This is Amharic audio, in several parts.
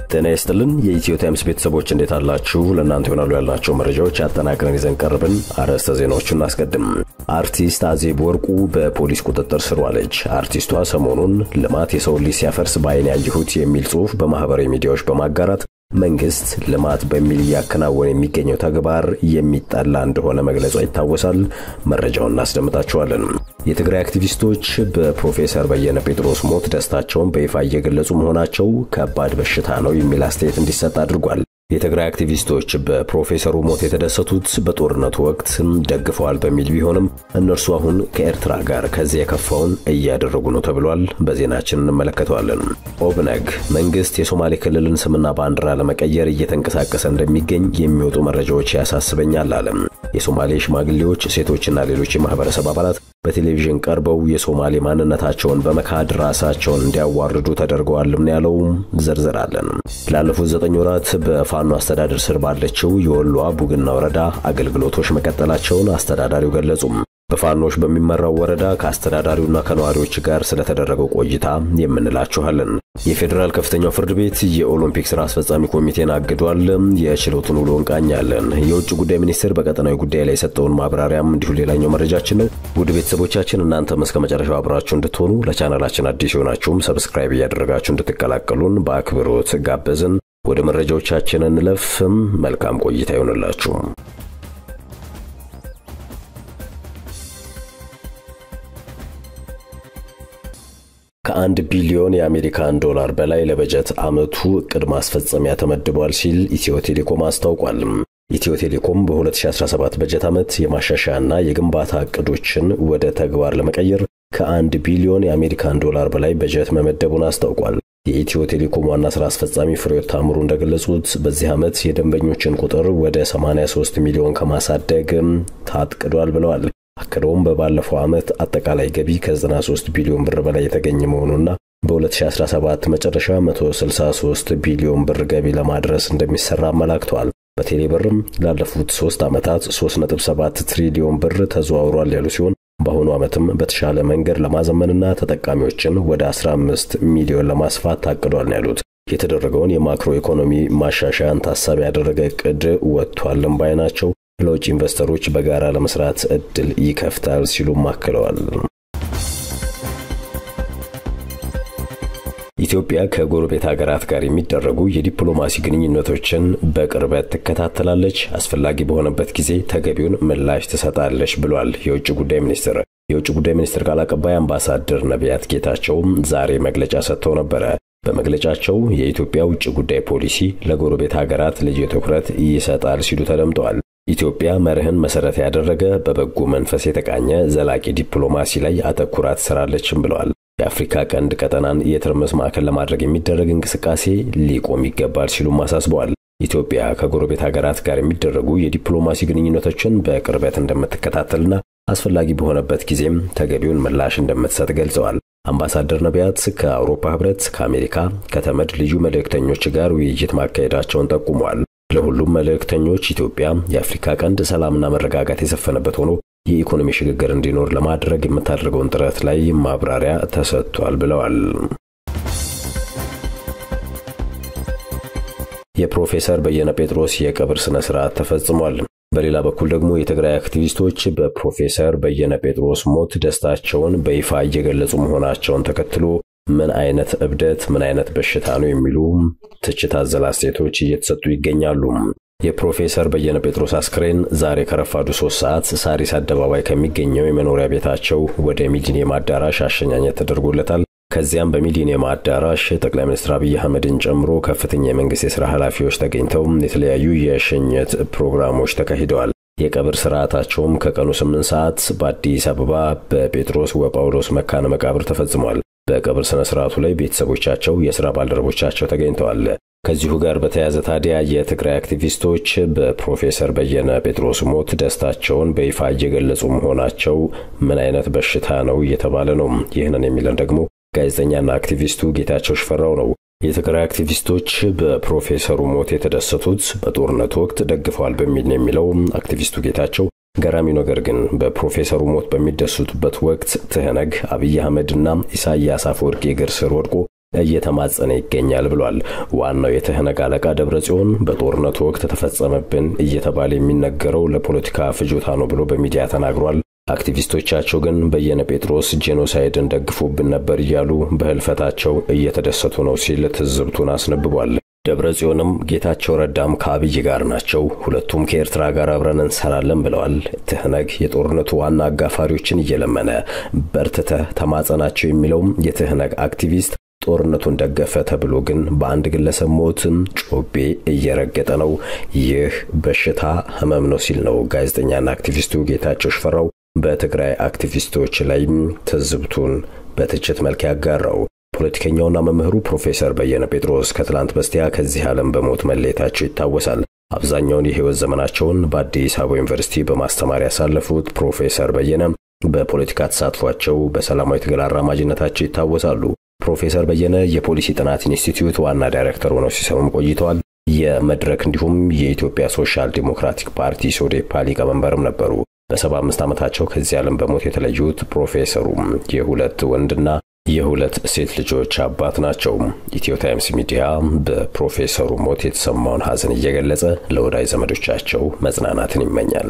ጤና ይስጥልን የኢትዮ ታይምስ ቤተሰቦች እንዴት አላችሁ? ለእናንተ ይሆናሉ ያልናቸው መረጃዎች አጠናቅረን ይዘን ቀርብን። አርዕስተ ዜናዎቹን እናስቀድም። አርቲስት አዜብ ወርቁ በፖሊስ ቁጥጥር ስር ዋለች። አርቲስቷ ሰሞኑን ልማት የሰው ልጅ ሲያፈርስ በዓይን ያየሁት የሚል ጽሑፍ በማህበራዊ ሚዲያዎች በማጋራት መንግስት ልማት በሚል እያከናወነ የሚገኘው ተግባር የሚጠላ እንደሆነ መግለጿ ይታወሳል። መረጃውን እናስደምጣችኋለን። የትግራይ አክቲቪስቶች በፕሮፌሰር በየነ ጴጥሮስ ሞት ደስታቸውን በይፋ እየገለጹ መሆናቸው ከባድ በሽታ ነው የሚል አስተያየት እንዲሰጥ አድርጓል። የትግራይ አክቲቪስቶች በፕሮፌሰሩ ሞት የተደሰቱት በጦርነቱ ወቅት ደግፈዋል በሚል ቢሆንም እነርሱ አሁን ከኤርትራ ጋር ከዚህ የከፋውን እያደረጉ ነው ተብሏል። በዜናችን እንመለከተዋለን። ኦብነግ መንግስት የሶማሌ ክልልን ስምና ባንዲራ ለመቀየር እየተንቀሳቀሰ እንደሚገኝ የሚወጡ መረጃዎች ያሳስበኛል አለ። የሶማሌ ሽማግሌዎች፣ ሴቶችና ሌሎች የማህበረሰብ አባላት በቴሌቪዥን ቀርበው የሶማሌ ማንነታቸውን በመካድ ራሳቸውን እንዲያዋርዱ ተደርገዋልም ያለው ዝርዝር አለን። ላለፉት ዘጠኝ ወራት በፋኖ አስተዳደር ስር ባለችው የወሎዋ ቡግና ወረዳ አገልግሎቶች መቀጠላቸውን አስተዳዳሪው ገለጹም። በፋኖች በሚመራው ወረዳ ከአስተዳዳሪውና ከነዋሪዎች ጋር ስለተደረገው ቆይታ የምንላችኋለን። የፌዴራል ከፍተኛው ፍርድ ቤት የኦሎምፒክ ስራ አስፈጻሚ ኮሚቴን አግዷል። የችሎቱን ውሎ እንቃኛለን። የውጭ ጉዳይ ሚኒስቴር በቀጠናዊ ጉዳይ ላይ የሰጠውን ማብራሪያም እንዲሁ ሌላኛው መረጃችን ነው። ውድ ቤተሰቦቻችን እናንተም እስከ መጨረሻው አብራችሁ እንድትሆኑ ለቻናላችን አዲስ የሆናችሁም ሰብስክራይብ እያደረጋችሁ እንድትቀላቀሉን በአክብሮት ጋበዝን። ወደ መረጃዎቻችን እንለፍ። መልካም ቆይታ ይሆንላችሁ። ከአንድ ቢሊዮን የአሜሪካን ዶላር በላይ ለበጀት ዓመቱ እቅድ ማስፈጸሚያ ተመድቧል ሲል ኢትዮ ቴሌኮም አስታውቋል። ኢትዮ ቴሌኮም በ2017 በጀት ዓመት የማሻሻያና የግንባታ እቅዶችን ወደ ተግባር ለመቀየር ከአንድ ቢሊዮን የአሜሪካን ዶላር በላይ በጀት መመደቡን አስታውቋል። የኢትዮ ቴሌኮም ዋና ሥራ አስፈጻሚ ፍሬሕይወት ታምሩ እንደገለጹት በዚህ ዓመት የደንበኞችን ቁጥር ወደ 83 ሚሊዮን ከማሳደግ ታቅዷል ብለዋል። አክለውም በባለፈው ዓመት አጠቃላይ ገቢ ከ93 ቢሊዮን ብር በላይ የተገኘ መሆኑና በ2017 መጨረሻ 163 ቢሊዮን ብር ገቢ ለማድረስ እንደሚሰራ አመላክተዋል። በቴሌ ብርም ላለፉት ሶስት ዓመታት 3.7 ትሪሊዮን ብር ተዘዋውሯል ያሉ ሲሆን በአሁኑ ዓመትም በተሻለ መንገድ ለማዘመንና ተጠቃሚዎችን ወደ 15 ሚሊዮን ለማስፋት ታቅዷል ነው ያሉት። የተደረገውን የማክሮ ኢኮኖሚ ማሻሻያን ታሳቢ ያደረገ እቅድ ወጥቷልም ባይ ናቸው። ለውጭ ኢንቨስተሮች በጋራ ለመስራት እድል ይከፍታል ሲሉም አክለዋል። ኢትዮጵያ ከጎረቤት ሀገራት ጋር የሚደረጉ የዲፕሎማሲ ግንኙነቶችን በቅርበት ትከታተላለች፣ አስፈላጊ በሆነበት ጊዜ ተገቢውን ምላሽ ትሰጣለች ብሏል የውጭ ጉዳይ ሚኒስትር። የውጭ ጉዳይ ሚኒስትር ቃል አቀባይ አምባሳደር ነቢያት ጌታቸውም ዛሬ መግለጫ ሰጥተው ነበረ። በመግለጫቸው የኢትዮጵያ ውጭ ጉዳይ ፖሊሲ ለጎረቤት ሀገራት ልዩ ትኩረት ይሰጣል ሲሉ ተደምጠዋል። ኢትዮጵያ መርህን መሰረት ያደረገ በበጎ መንፈስ የተቃኘ ዘላቂ ዲፕሎማሲ ላይ አተኩራ ትሰራለችም ብለዋል። የአፍሪካ ቀንድ ቀጠናን የትርምስ ማዕከል ለማድረግ የሚደረግ እንቅስቃሴ ሊቆም ይገባል ሲሉም አሳስበዋል። ኢትዮጵያ ከጎረቤት ሀገራት ጋር የሚደረጉ የዲፕሎማሲ ግንኙነቶችን በቅርበት እንደምትከታተልና አስፈላጊ በሆነበት ጊዜም ተገቢውን ምላሽ እንደምትሰጥ ገልጸዋል። አምባሳደር ነቢያት ከአውሮፓ ሕብረት፣ ከአሜሪካ፣ ከተመድ ልዩ መልእክተኞች ጋር ውይይት ማካሄዳቸውን ጠቁመዋል። ለሁሉም መልእክተኞች ኢትዮጵያ የአፍሪካ ቀንድ ሰላምና መረጋጋት የሰፈነበት ሆኖ የኢኮኖሚ ሽግግር እንዲኖር ለማድረግ የምታደርገውን ጥረት ላይ ማብራሪያ ተሰጥቷል ብለዋል። የፕሮፌሰር በየነ ጴጥሮስ የቀብር ስነ ስርዓት ተፈጽሟል። በሌላ በኩል ደግሞ የትግራይ አክቲቪስቶች በፕሮፌሰር በየነ ጴጥሮስ ሞት ደስታቸውን በይፋ እየገለጹ መሆናቸውን ተከትሎ ምን አይነት እብደት፣ ምን አይነት በሽታ ነው የሚሉ ትችት አዘል አስተያየቶች እየተሰጡ ይገኛሉ። የፕሮፌሰር በየነ ጴጥሮስ አስክሬን ዛሬ ከረፋዱ ሶስት ሰዓት ሳሪስ አደባባይ ከሚገኘው የመኖሪያ ቤታቸው ወደ ሚሊኒየም አዳራሽ አሸኛኘት ተደርጎለታል። ከዚያም በሚሊኒየም አዳራሽ ጠቅላይ ሚኒስትር አብይ አህመድን ጨምሮ ከፍተኛ የመንግስት የሥራ ኃላፊዎች ተገኝተው የተለያዩ የሽኝት ፕሮግራሞች ተካሂደዋል። የቀብር ስርዓታቸውም ከቀኑ 8 ሰዓት በአዲስ አበባ በጴጥሮስ ወጳውሎስ መካነ መቃብር ተፈጽሟል። በቀብር ስነ ስርዓቱ ላይ ቤተሰቦቻቸው፣ የሥራ ባልደረቦቻቸው ተገኝተዋል። ከዚሁ ጋር በተያያዘ ታዲያ የትግራይ አክቲቪስቶች በፕሮፌሰር በየነ ጴጥሮስ ሞት ደስታቸውን በይፋ እየገለጹ መሆናቸው ምን አይነት በሽታ ነው እየተባለ ነው። ይህንን የሚለን ደግሞ ጋዜጠኛና አክቲቪስቱ ጌታቸው ሽፈራው ነው። የትግራይ አክቲቪስቶች በፕሮፌሰሩ ሞት የተደሰቱት በጦርነቱ ወቅት ደግፈዋል በሚል ነው የሚለው አክቲቪስቱ ጌታቸው። ገራሚው ነገር ግን በፕሮፌሰሩ ሞት በሚደሰቱበት ወቅት ትህነግ አብይ አህመድና ኢሳያስ አፈወርቂ እግር ስር ወድቆ እየተማጸነ ይገኛል ብሏል። ዋናው የትህነግ አለቃ ደብረ ጽዮን በጦርነቱ ወቅት ተፈጸመብን እየተባለ የሚነገረው ለፖለቲካ ፍጆታ ነው ብሎ በሚዲያ ተናግሯል። አክቲቪስቶቻቸው ግን በየነ ጴጥሮስ ጄኖሳይድን ደግፉብን ነበር እያሉ በህልፈታቸው እየተደሰቱ ነው ሲል ትዝብቱን አስነብቧል። ደብረ ጽዮንም ጌታቸው ረዳም ከአብይ ጋር ናቸው፣ ሁለቱም ከኤርትራ ጋር አብረን እንሰራለን ብለዋል። ትህነግ የጦርነቱ ዋና አጋፋሪዎችን እየለመነ በርትተህ ተማጸናቸው የሚለውም የትህነግ አክቲቪስት ጦርነቱን ደገፈ ተብሎ ግን በአንድ ግለሰብ ሞትም ጮቤ እየረገጠ ነው። ይህ በሽታ ህመም ነው ሲል ነው ጋዜጠኛና አክቲቪስቱ ጌታቸው ሽፈራው በትግራይ አክቲቪስቶች ላይም ትዝብቱን በትችት መልክ ያጋራው። ፖለቲከኛውና መምህሩ ፕሮፌሰር በየነ ጴጥሮስ ከትላንት በስቲያ ከዚህ ዓለም በሞት መለየታቸው ይታወሳል። አብዛኛውን የህይወት ዘመናቸውን በአዲስ አበባ ዩኒቨርሲቲ በማስተማር ያሳለፉት ፕሮፌሰር በየነ በፖለቲካ ተሳትፏቸው በሰላማዊ ትግል አራማጅነታቸው ይታወሳሉ። ፕሮፌሰር በየነ የፖሊሲ ጥናት ኢንስቲትዩት ዋና ዳይሬክተር ሆነው ሲሰሩም ቆይተዋል። የመድረክ እንዲሁም የኢትዮጵያ ሶሻል ዲሞክራቲክ ፓርቲ ሶዴፓ ሊቀመንበርም ነበሩ። በሰባ አምስት ዓመታቸው ከዚህ ዓለም በሞት የተለዩት ፕሮፌሰሩም የሁለት ወንድና የሁለት ሴት ልጆች አባት ናቸው። ኢትዮ ታይምስ ሚዲያ በፕሮፌሰሩ ሞት የተሰማውን ሐዘን እየገለጸ ለወዳጅ ዘመዶቻቸው መጽናናትን ይመኛል።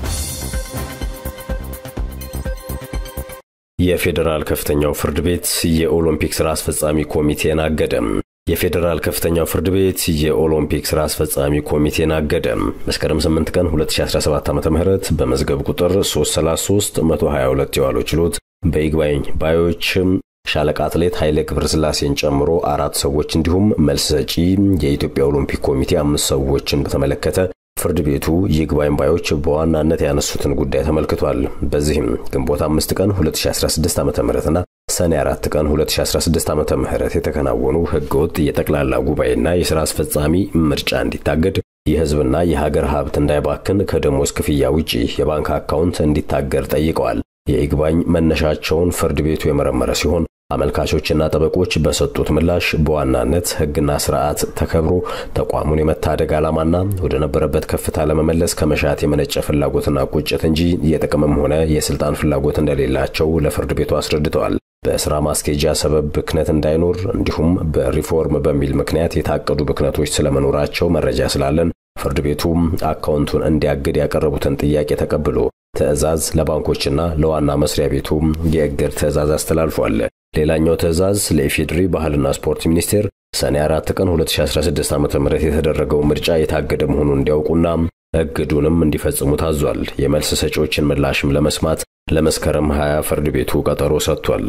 የፌዴራል ከፍተኛው ፍርድ ቤት የኦሎምፒክ ሥራ አስፈጻሚ ኮሚቴን አገደም። የፌዴራል ከፍተኛው ፍርድ ቤት የኦሎምፒክ ሥራ አስፈጻሚ ኮሚቴን አገደ። መስከረም 8 ቀን 2017 ዓ.ም በመዝገብ ቁጥር 333 122 የዋለው ችሎት በይግባኝ ባዮችም ሻለቃ አትሌት ኃይሌ ገብረስላሴን ጨምሮ አራት ሰዎች እንዲሁም መልስ ሰጪ የኢትዮጵያ ኦሎምፒክ ኮሚቴ አምስት ሰዎችን በተመለከተ ፍርድ ቤቱ ይግባኝ ባዮች በዋናነት ያነሱትን ጉዳይ ተመልክቷል። በዚህም ግንቦት አምስት ቀን 2016 ዓ ምና ሰኔ አራት ቀን 2016 ዓ ም የተከናወኑ ህገወጥ የጠቅላላ ጉባኤና የሥራ አስፈጻሚ ምርጫ እንዲታገድ፣ የህዝብና የሀገር ሀብት እንዳይባክን ከደሞዝ ክፍያ ውጪ የባንክ አካውንት እንዲታገድ ጠይቀዋል። የይግባኝ መነሻቸውን ፍርድ ቤቱ የመረመረ ሲሆን አመልካቾችና ጠበቆች በሰጡት ምላሽ በዋናነት ህግና ስርዓት ተከብሮ ተቋሙን የመታደግ ዓላማና ወደ ነበረበት ከፍታ ለመመለስ ከመሻት የመነጨ ፍላጎትና ቁጭት እንጂ የጥቅምም ሆነ የስልጣን ፍላጎት እንደሌላቸው ለፍርድ ቤቱ አስረድተዋል። በስራ ማስኬጃ ሰበብ ብክነት እንዳይኖር እንዲሁም በሪፎርም በሚል ምክንያት የታቀዱ ብክነቶች ስለመኖራቸው መረጃ ስላለን ፍርድ ቤቱ አካውንቱን እንዲያግድ ያቀረቡትን ጥያቄ ተቀብሎ ትዕዛዝ ለባንኮችና ለዋና መስሪያ ቤቱ የእግድ ትዕዛዝ አስተላልፏል። ሌላኛው ትዕዛዝ ለኢፌዴሪ ባህልና ስፖርት ሚኒስቴር ሰኔ 4 ቀን 2016 ዓ ም የተደረገው ምርጫ የታገደ መሆኑን እንዲያውቁና እግዱንም እንዲፈጽሙ ታዟል። የመልስ ሰጪዎችን ምላሽም ለመስማት ለመስከረም 20 ፍርድ ቤቱ ቀጠሮ ሰጥቷል።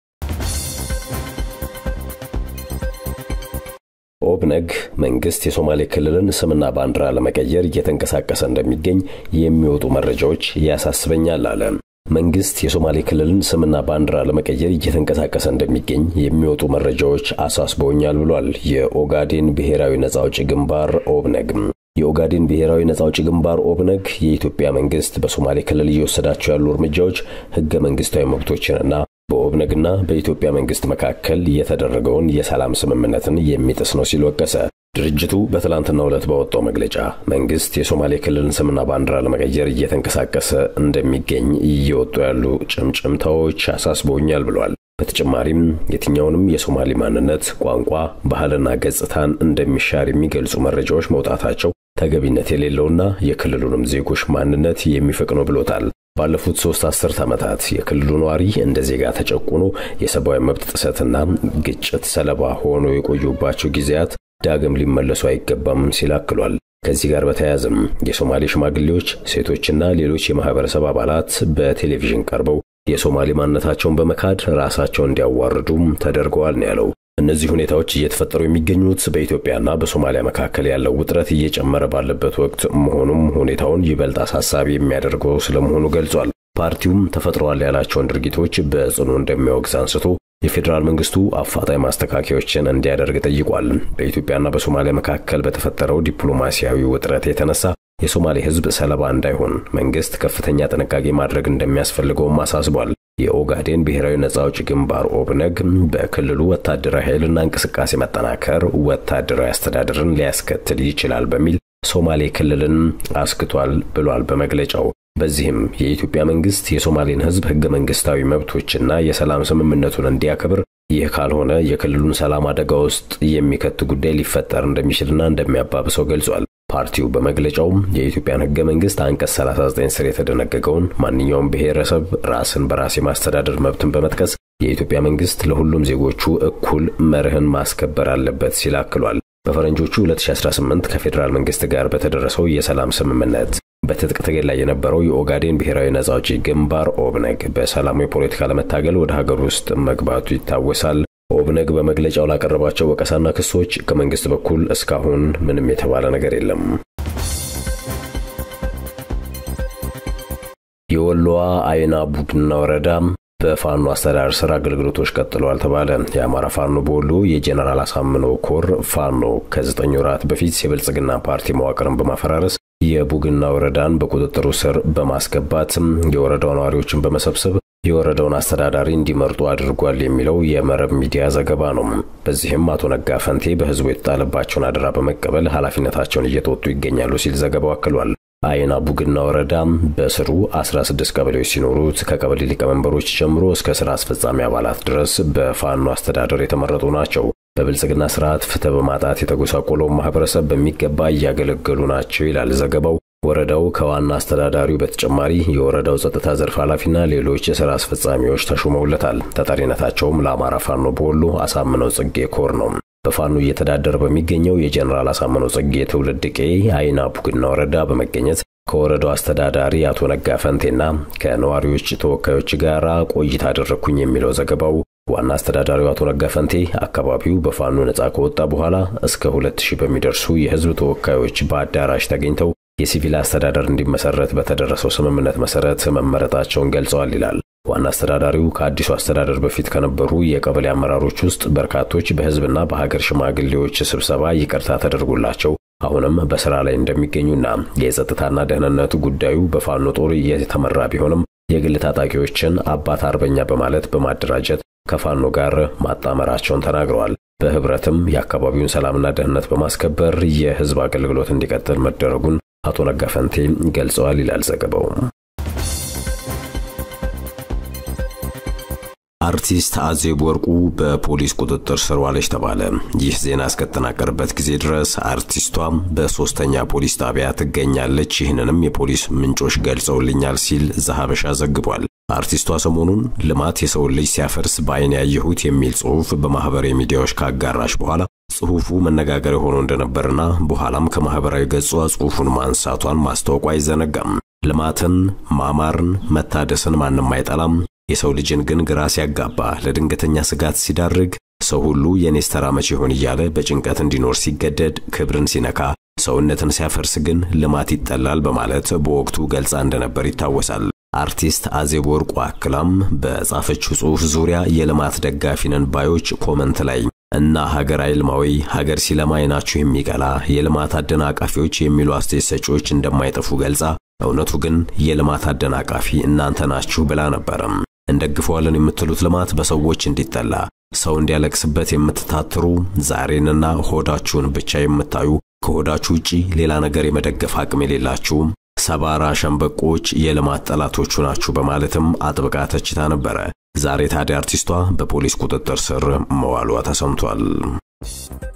ኦብነግ መንግስት የሶማሌ ክልልን ስምና ባንዲራ ለመቀየር እየተንቀሳቀሰ እንደሚገኝ የሚወጡ መረጃዎች ያሳስበኛል አለ። መንግስት የሶማሌ ክልልን ስምና ባንዲራ ለመቀየር እየተንቀሳቀሰ እንደሚገኝ የሚወጡ መረጃዎች አሳስበውኛል ብሏል። የኦጋዴን ብሔራዊ ነጻ አውጪ ግንባር ኦብነግ የኦጋዴን ብሔራዊ ነጻ አውጪ ግንባር ኦብነግ የኢትዮጵያ መንግስት በሶማሌ ክልል እየወሰዳቸው ያሉ እርምጃዎች ህገ መንግስታዊ መብቶችንና በኦብነግና በኢትዮጵያ መንግስት መካከል የተደረገውን የሰላም ስምምነትን የሚጥስ ነው ሲል ወቀሰ። ድርጅቱ በትላንትናው ዕለት ባወጣው መግለጫ መንግስት የሶማሌ ክልልን ስምና ባንዲራ ለመቀየር እየተንቀሳቀሰ እንደሚገኝ እየወጡ ያሉ ጭምጭምታዎች አሳስበውኛል ብሏል። በተጨማሪም የትኛውንም የሶማሌ ማንነት፣ ቋንቋ፣ ባህልና ገጽታን እንደሚሻር የሚገልጹ መረጃዎች መውጣታቸው ተገቢነት የሌለውና የክልሉንም ዜጎች ማንነት የሚፈቅ ነው ብሎታል። ባለፉት ሶስት አስርት ዓመታት የክልሉ ነዋሪ እንደ ዜጋ ተጨቁኖ የሰብአዊ መብት ጥሰትና ግጭት ሰለባ ሆኖ የቆዩባቸው ጊዜያት ዳግም ሊመለሱ አይገባም ሲል አክሏል። ከዚህ ጋር በተያያዘም የሶማሌ ሽማግሌዎች፣ ሴቶችና ሌሎች የማህበረሰብ አባላት በቴሌቪዥን ቀርበው የሶማሌ ማንነታቸውን በመካድ ራሳቸውን እንዲያዋርዱም ተደርገዋል ነው ያለው። እነዚህ ሁኔታዎች እየተፈጠሩ የሚገኙት በኢትዮጵያና በሶማሊያ መካከል ያለው ውጥረት እየጨመረ ባለበት ወቅት መሆኑም ሁኔታውን ይበልጥ አሳሳቢ የሚያደርገው ስለመሆኑ ገልጿል። ፓርቲውም ተፈጥረዋል ያላቸውን ድርጊቶች በጽኑ እንደሚያወግዝ አንስቶ የፌዴራል መንግስቱ አፋጣኝ ማስተካከያዎችን እንዲያደርግ ጠይቋል። በኢትዮጵያና በሶማሊያ መካከል በተፈጠረው ዲፕሎማሲያዊ ውጥረት የተነሳ የሶማሌ ሕዝብ ሰለባ እንዳይሆን መንግስት ከፍተኛ ጥንቃቄ ማድረግ እንደሚያስፈልገውም አሳስቧል። የኦጋዴን ብሔራዊ ነጻ አውጪ ግንባር ኦብነግ በክልሉ ወታደራዊ ኃይልና እንቅስቃሴ መጠናከር ወታደራዊ አስተዳደርን ሊያስከትል ይችላል በሚል ሶማሌ ክልልን አስክቷል ብሏል በመግለጫው። በዚህም የኢትዮጵያ መንግስት የሶማሌን ህዝብ ህገ መንግስታዊ መብቶችና የሰላም ስምምነቱን እንዲያከብር ይህ ካልሆነ የክልሉን ሰላም አደጋ ውስጥ የሚከት ጉዳይ ሊፈጠር እንደሚችልና እንደሚያባብሰው ገልጿል። ፓርቲው በመግለጫውም የኢትዮጵያን ሕገ መንግስት አንቀጽ 39 ስር የተደነገገውን ማንኛውም ብሔረሰብ ራስን በራስ የማስተዳደር መብትን በመጥቀስ የኢትዮጵያ መንግስት ለሁሉም ዜጎቹ እኩል መርህን ማስከበር አለበት ሲል አክሏል። በፈረንጆቹ 2018 ከፌዴራል መንግስት ጋር በተደረሰው የሰላም ስምምነት በትጥቅ ትግል ላይ የነበረው የኦጋዴን ብሔራዊ ነጻ አውጪ ግንባር ኦብነግ በሰላማዊ ፖለቲካ ለመታገል ወደ ሀገር ውስጥ መግባቱ ይታወሳል። ኦብነግ በመግለጫው ላቀረባቸው ወቀሳና ክሶች ከመንግስት በኩል እስካሁን ምንም የተባለ ነገር የለም። የወሎዋ አይና ቡግና ወረዳ በፋኖ አስተዳደር ስር አገልግሎቶች ቀጥለዋል ተባለ። የአማራ ፋኖ በወሎ የጄኔራል አሳምነው ኮር ፋኖ ከዘጠኝ ወራት በፊት የብልጽግና ፓርቲ መዋቅርን በማፈራረስ የቡግና ወረዳን በቁጥጥሩ ስር በማስገባት የወረዳው ነዋሪዎችን በመሰብሰብ የወረዳውን አስተዳዳሪ እንዲመርጡ አድርጓል የሚለው የመረብ ሚዲያ ዘገባ ነው። በዚህም አቶ ነጋ ፈንቴ በህዝቡ የተጣለባቸውን አደራ በመቀበል ኃላፊነታቸውን እየተወጡ ይገኛሉ ሲል ዘገባው አክሏል። አይና ቡግና ወረዳ በስሩ 16 ቀበሌዎች ሲኖሩት ከቀበሌ ሊቀመንበሮች ጀምሮ እስከ ስራ አስፈጻሚ አባላት ድረስ በፋኖ አስተዳደር የተመረጡ ናቸው። በብልጽግና ስርዓት ፍትህ በማጣት የተጎሳቆለው ማህበረሰብ በሚገባ እያገለገሉ ናቸው ይላል ዘገባው። ወረዳው ከዋና አስተዳዳሪው በተጨማሪ የወረዳው ጸጥታ ዘርፍ ኃላፊና ሌሎች የሥራ አስፈጻሚዎች ተሹመውለታል። ተጠሪነታቸውም ለአማራ ፋኖ በወሎ አሳምነው ጽጌ ኮር ነው። በፋኖ እየተዳደረ በሚገኘው የጀኔራል አሳምነው ጽጌ ትውልድ ቄ አይና ቡግና ወረዳ በመገኘት ከወረዳው አስተዳዳሪ አቶ ነጋ ፈንቴና ከነዋሪዎች ተወካዮች ጋር ቆይታ አደረግኩኝ የሚለው ዘገባው ዋና አስተዳዳሪው አቶ ነጋ ፈንቴ አካባቢው በፋኖ ነጻ ከወጣ በኋላ እስከ ሁለት ሺህ በሚደርሱ የህዝብ ተወካዮች በአዳራሽ ተገኝተው የሲቪል አስተዳደር እንዲመሰረት በተደረሰው ስምምነት መሰረት መመረጣቸውን ገልጸዋል ይላል። ዋና አስተዳዳሪው ከአዲሱ አስተዳደር በፊት ከነበሩ የቀበሌ አመራሮች ውስጥ በርካቶች በህዝብና በሀገር ሽማግሌዎች ስብሰባ ይቅርታ ተደርጎላቸው አሁንም በስራ ላይ እንደሚገኙና የጸጥታና ደህንነቱ ጉዳዩ በፋኖ ጦር የተመራ ቢሆንም የግል ታጣቂዎችን አባት አርበኛ በማለት በማደራጀት ከፋኖ ጋር ማጣመራቸውን ተናግረዋል። በህብረትም የአካባቢውን ሰላምና ደህንነት በማስከበር የህዝብ አገልግሎት እንዲቀጥል መደረጉን አቶ ነጋ ፈንቴ ገልጸዋል ይላል ዘገባው። አርቲስት አዜብ ወርቁ በፖሊስ ቁጥጥር ስር ዋለች ተባለ። ይህ ዜና እስከተጠናቀረበት ጊዜ ድረስ አርቲስቷ በሶስተኛ ፖሊስ ጣቢያ ትገኛለች። ይህንንም የፖሊስ ምንጮች ገልጸውልኛል ሲል ዘሐበሻ ዘግቧል። አርቲስቷ ሰሞኑን ልማት የሰውን ልጅ ሲያፈርስ በዓይን ያየሁት የሚል ጽሑፍ በማህበራዊ ሚዲያዎች ካጋራች በኋላ ጽሑፉ መነጋገሪያ ሆኖ እንደነበርና በኋላም ከማህበራዊ ገጿ ጽሑፉን ማንሳቷን ማስታወቋ አይዘነጋም። ልማትን፣ ማማርን፣ መታደስን ማንም አይጠላም። የሰው ልጅን ግን ግራ ሲያጋባ ለድንገተኛ ስጋት ሲዳርግ ሰው ሁሉ የኔስ ተራ መቼ ይሆን እያለ በጭንቀት እንዲኖር ሲገደድ ክብርን ሲነካ ሰውነትን ሲያፈርስ ግን ልማት ይጠላል በማለት በወቅቱ ገልጻ እንደነበር ይታወሳል። አርቲስት አዜብ ወርቁ አክላም በጻፈችው ጽሑፍ ዙሪያ የልማት ደጋፊ ነን ባዮች ኮመንት ላይ እና ሀገር አይልማዊ ሀገር ሲለማ አይናችሁ የሚቀላ የልማት አደናቃፊዎች የሚሉ አስተያየት ሰጪዎች እንደማይጠፉ ገልጻ እውነቱ ግን የልማት አደናቃፊ እናንተ ናችሁ ብላ ነበረም። እንደግፈዋለን የምትሉት ልማት በሰዎች እንዲጠላ ሰው እንዲያለቅስበት የምትታትሩ ዛሬንና ሆዳችሁን ብቻ የምታዩ ከሆዳችሁ ውጪ ሌላ ነገር የመደገፍ አቅም የሌላችሁም ሰባራ ሸምበቆች የልማት ጠላቶቹ ናችሁ በማለትም አጥብቃ ተችታ ነበረ። ዛሬ ታዲያ አርቲስቷ በፖሊስ ቁጥጥር ስር መዋሏ ተሰምቷል።